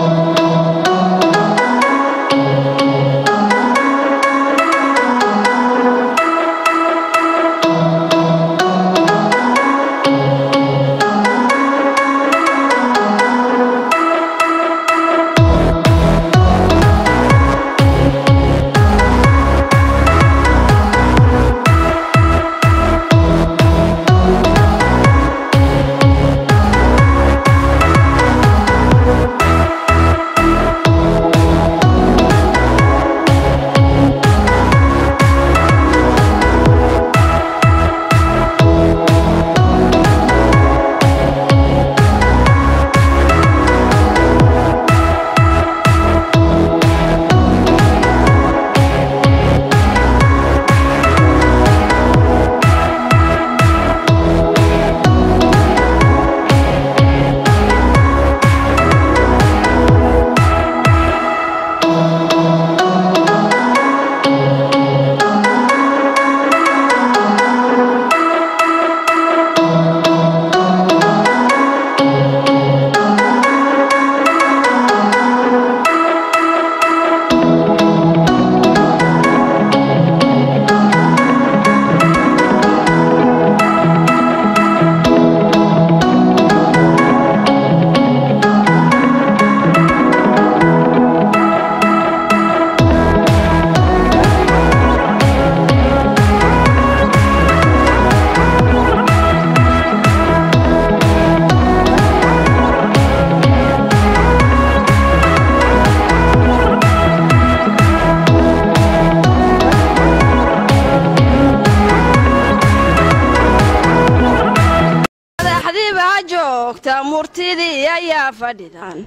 joogta murtidii ayaa fadhidan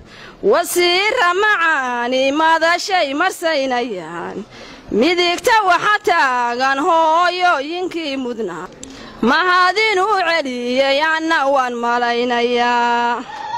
wasiira macaani madashay marsaynayaan midigta waxa taagan hooyooyinkii mudnaa mahadin u celiyey anna waan malaynayaa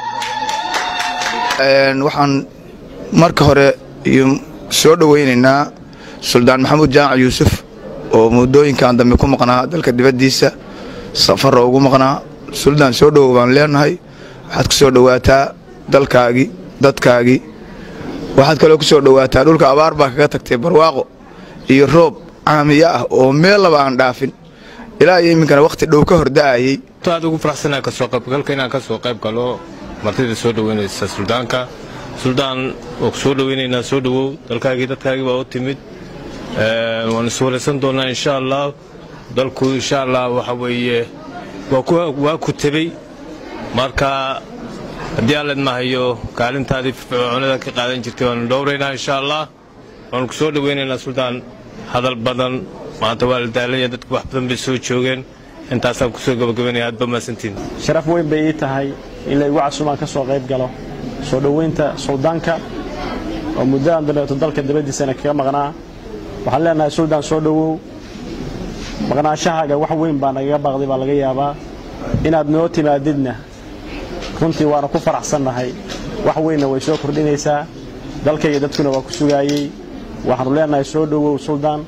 waxaan marka hore soo dhowaynaynaa suldaan maxamuud jaamac yuusuf oo muddooyinkan dambe ku maqnaa dalka dibaddiisa safarra ugu maqnaa suldaan soo dhowow baan leenahay waxaad ku soo dhowaataa dalkaagii dadkaagii waxaad kaloo ku soo dhowaataa dhulka abaar baa kaga tagtay barwaaqo iyo roob caamiyo ah oo meel laba aan dhaafin ilaa iyo iminkana wakhti dhow ka hor da'ayey aad ugu faraxsanaa kasoo qaybgalka inaan ka soo qayb galo martida soo dhoweynaysa suldaanka suldaan waa ku soo dhoweynaynaa soo dhowow dalkaagii dadkaagii baa u timid waan iswaraysan doonnaa insha allah dalku insha allah waxa weeye waa ku tebey marka haddii aan ledmahayo kaalintaadii fircoonada ka qaadan jirtay waanu dhowraynaa insha allah waanu ku soo dhoweynaynaa suldaan hadal badan maanta waa la daalanya dadku wax badan bay soo joogeen intaasaan kusoo gabagabaynaya aad ba mahadsantiin sharaf weyn bay ii tahay in laygu casuumaan ka soo qayb galo soo dhoweynta suldaanka oo muddadan dambeeto dalka dabaddiisana kaga maqnaa waxaan leenahay suldaan soo dhowow maqnaanshahaaga wax weyn baa nagaga baaqday baa laga yaabaa inaad noo timaadidna runtii waana ku faraxsannahay wax weynna way soo kordhinaysaa dalkayga dadkuna waa ku sugaayey waxaannu leenahay soo dhowow suldaan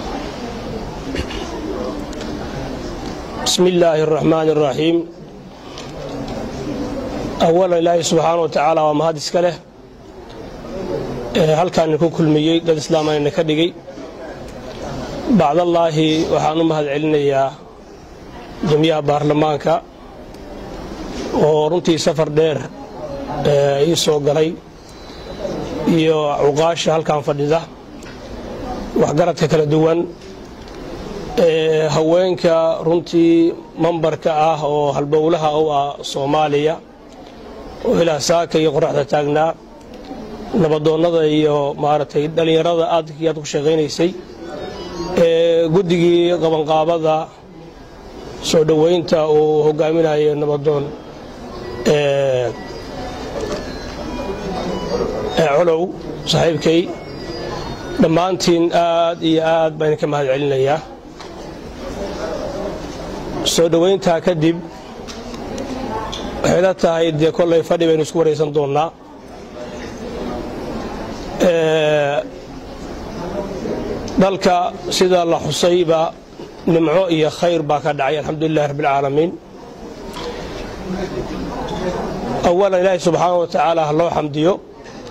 بسم الله الرحمن الرحيم أولا إلهي سبحانه وتعالى ومهد إسكاله هل كان يكون كل ميي داد إسلاما إنك دقي بعد الله وحانو مهد علنيا جميع بارلمانك ورنتي سفر دير يسو قلي iyo cuqaasha halkan fadhida waxgaradka kala duwan haweenka runtii mambarka ah oo halbowlaha u ah soomaaliya oo ilaa saaka iyo qoraxda taagnaa nabadoonnada iyo maaragtay dhallinyarada aad iyo aad ku shaqaynaysay guddigii qabanqaabada soo dhoweynta uu hogaaminayo nabadoon colow saaxiibkay dhammaantiin aad iyo aad baan idinka mahad celinayaa soo dhowayntaa kadib waxay la tahay dee kollay fadhi baynu isku waraysan doonnaa dalka sida la xusayba nimco iyo khayr baa ka dhacay alxamdulilahi rabbialcaalamiin awalan ilaahi subxaana wa tacaala ha loo xamdiyo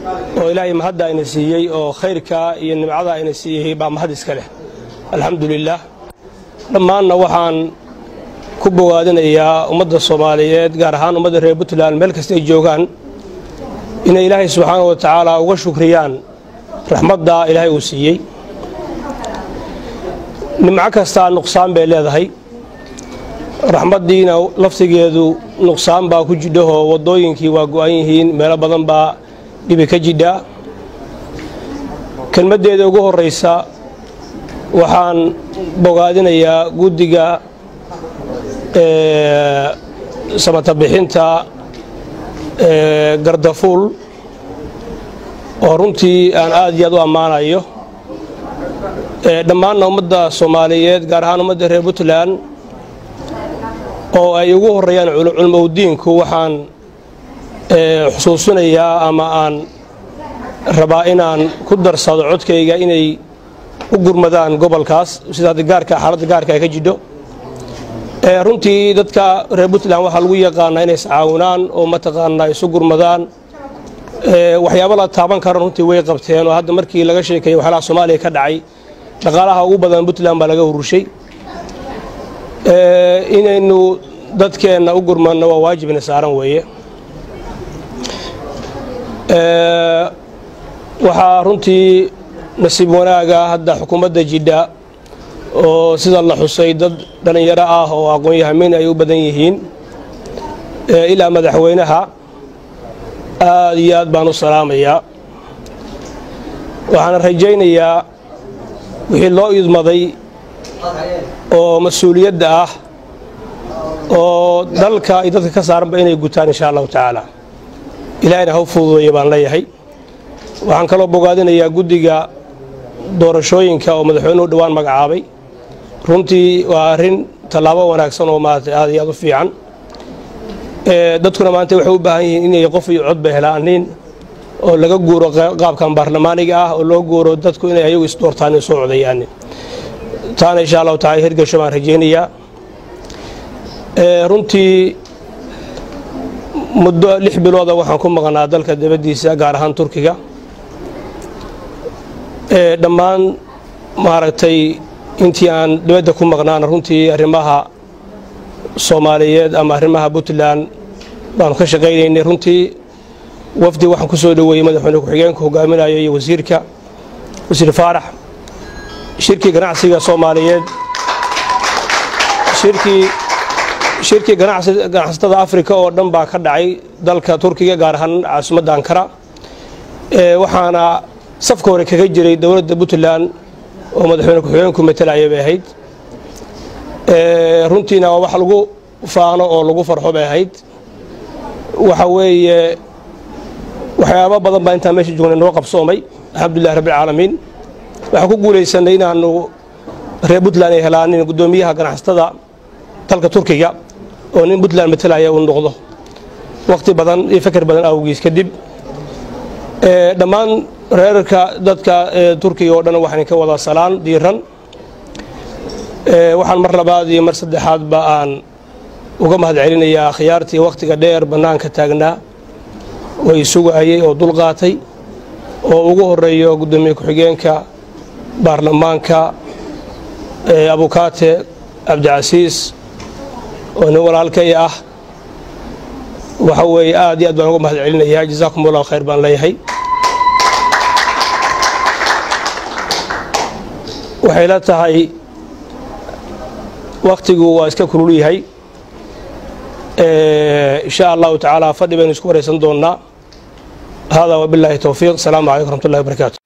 oo ilaahay mahadda ayna siiyey oo khayrka iyo nimcada ayna siiyey baa mahad iska leh alxamdu lilaah dhammaanna waxaan ku bogaadinayaa ummadda soomaaliyeed gaar ahaan ummadda reer puntland meel kasta ay joogaan inay ilaahay subxaana wa tacaala uga shukriyaan raxmadda ilaahay uu siiyey nimco kastaa nuqsaan bay leedahay raxmaddiina laftigeedu nuqsaan baa ku jidhahoo waddooyinkii waa go'an yihiin meelo badan baa dhibi ka jidha kelmaddeeda ugu horraysa waxaan bogaadinayaa guddiga samata bixinta gardafuul oo runtii aan aad iyo aad u ammaanayo dhammaanna ummadda soomaaliyeed gaar ahaan ummadda reer puntland oo ay ugu horreeyaan culmowdiinku waxaan xusuusinayaa ama aan rabaa inaan ku darsado codkayga inay u gurmadaan gobolkaas sida gaarka xaaladda gaarka ay ka jidho runtii dadka reer puntland waxaa lagu yaqaanaa inay iscaawinaan oo mataqaanaa isu gurmadaan waxyaaba la taaban kara runtii way qabteen oo hadda markii laga sheekeeyey waxyaalaha soomaaliya ka dhacay dhaqaalaha ugu badan puntland baa laga urushay inaynu dadkeenna u gurmanno waa waajibna saaran weeye waxaa runtii nasiib wanaaga hadda xukuumadda jidha oo sida la xusay dad dhallinyaro ah oo aqoon-yahamin ay u badan yihiin ilaa madaxweynaha aad iyo aad baan u salaamayaa waxaana rajaynayaa wixii loo idmaday oo mas-uuliyadda ah oo dalka iyo dadka ka saaranba inay gutaan insha allahu tacaala ilaahayna haw fududeeya baan leeyahay waxaan kaloo bogaadinayaa guddiga doorashooyinka oo madaxweynuhu dhowaan magacaabay runtii waa arrin tallaabo wanaagsan oo maarata aad iyo aad u fiican dadkuna maanta waxay u baahan yihiin inay qof iyo codba helaanin oo laga guuro qaabkan baarlamaaniga ah oo loo guuro dadku inay ayagu isdoortaan in soo codayaan taana insha allahu tacala hirgasho baan rajaynayaa runtii muddo lix bilooda waxaan ku maqnaa dalka dabaddiisa gaar ahaan turkiga dhammaan maaragtay intii aan dibadda ku maqnaana runtii arrimaha soomaaliyeed ama arrimaha puntland baanu ka shaqaynaynay runtii wafdi waxaan ku soo dhoweeyey madaxweyne ku-xigeenka hogaaminayo iyo wasiirka wasiir faarax shirkii ganacsiga soomaaliyeed shirkii shirkii ganacsatada afrika oo dhan baa ka dhacay dalka turkiga gaar ahaan caasimadda ankara waxaana safka hore kaga jiray dowladda puntland oo madaxweyne ku-xigeenku matalaya bay ahayd runtiina waa wax lagu faano oo lagu farxo bay ahayd waxa weeye waxyaaba badan baa intaan meesha joognay noo qabsoomay alxamdulilah rabbilcaalamiin waxaan ku guulaysanay inaanu reer puntland ay helaanin guddoomiyaha ganacsatada dalka turkiga oo nin puntland matalaya uu noqdo wakhti badan iyo feker badan awgiis kadib dhammaan reerarka dadka turkiga oo dhan waxaan ka wada salaan diiran waxaan mar labaad iyo mar saddexaadba aan uga mahad celinayaa akhyaartii wakhtiga dheer bannaanka taagnaa oo isugayay oo dulqaatay oo ugu horeeyo guddoomiye ku-xigeenka baarlamaanka abukaate cabdicasiis oo nin walaalkay ah waxa weeye aad iyo aad baan uga mahad celinayaa jazaakum allahu khayr baan leeyahay waxay la tahay wakhtigu waa iska kulul yahay insha allahu tacaala fadhi baynu isku waraysan doonnaa hada wabilaahi towfiiq asalaamu calaykum raxmat ullahi barakaatu